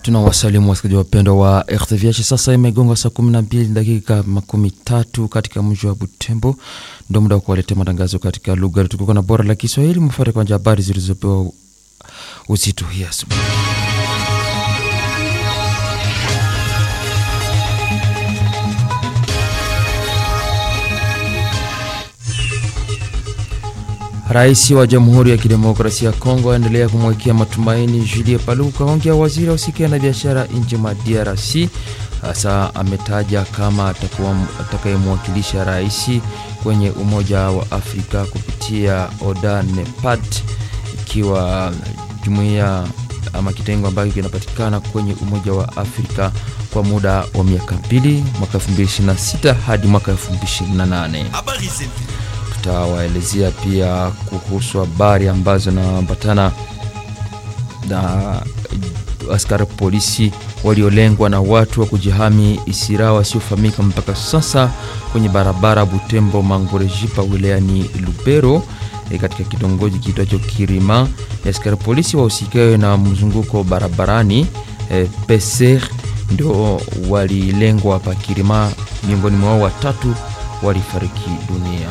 Tunawasalimu wasikilizaji wapendwa wa RTVH. Sasa imegonga saa kumi na mbili dakika makumi tatu katika mji wa Butembo, ndio muda wa kuwaletea matangazo katika lugha tukuka na bora la Kiswahili. Mfuate kwanza habari zilizopewa uzito hii asubuhi. Rais wa Jamhuri ya Kidemokrasia ya Kongo aendelea kumwekea matumaini Julie Paluku ongea waziri wa usikia na biashara nje mwa DRC. Hasa ametaja kama atakuwa atakayemwakilisha rais kwenye Umoja wa Afrika kupitia ODA NEPAD, ikiwa jumuiya ama kitengo ambacho kinapatikana kwenye Umoja wa Afrika kwa muda wa miaka mbili, mwaka 2026 hadi mwaka 2028. Tutawaelezea pia kuhusu habari ambazo zinaambatana na askari polisi waliolengwa na watu wa kujihami isira wasiofahamika mpaka sasa kwenye barabara Butembo Mangorejipa wilayani Lubero e, katika kitongoji kiitwacho Kirima. Askari polisi wahusikayo na mzunguko barabarani e, peser ndio walilengwa hapa Kirima, miongoni mwao watatu walifariki dunia.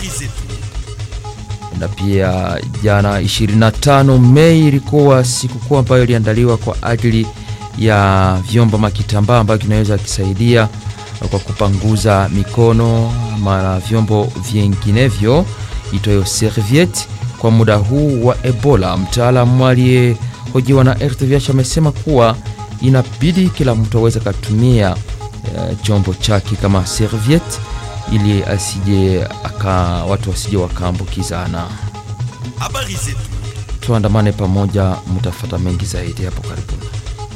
Na pia jana 25 Mei ilikuwa sikukuu ambayo iliandaliwa kwa ajili ya vyombo makitambaa ambayo kinaweza kisaidia kwa kupanguza mikono ama vyombo vinginevyo itoyo serviette kwa muda huu wa Ebola. Mtaalamu aliyehojiwa na RTVH amesema kuwa inabidi kila mtu aweze katumia uh, chombo chake kama serviette ili asije aka watu wasije wakaambukizana. Habari zetu, tuandamane pamoja, mtafata mengi zaidi hapo karibuni.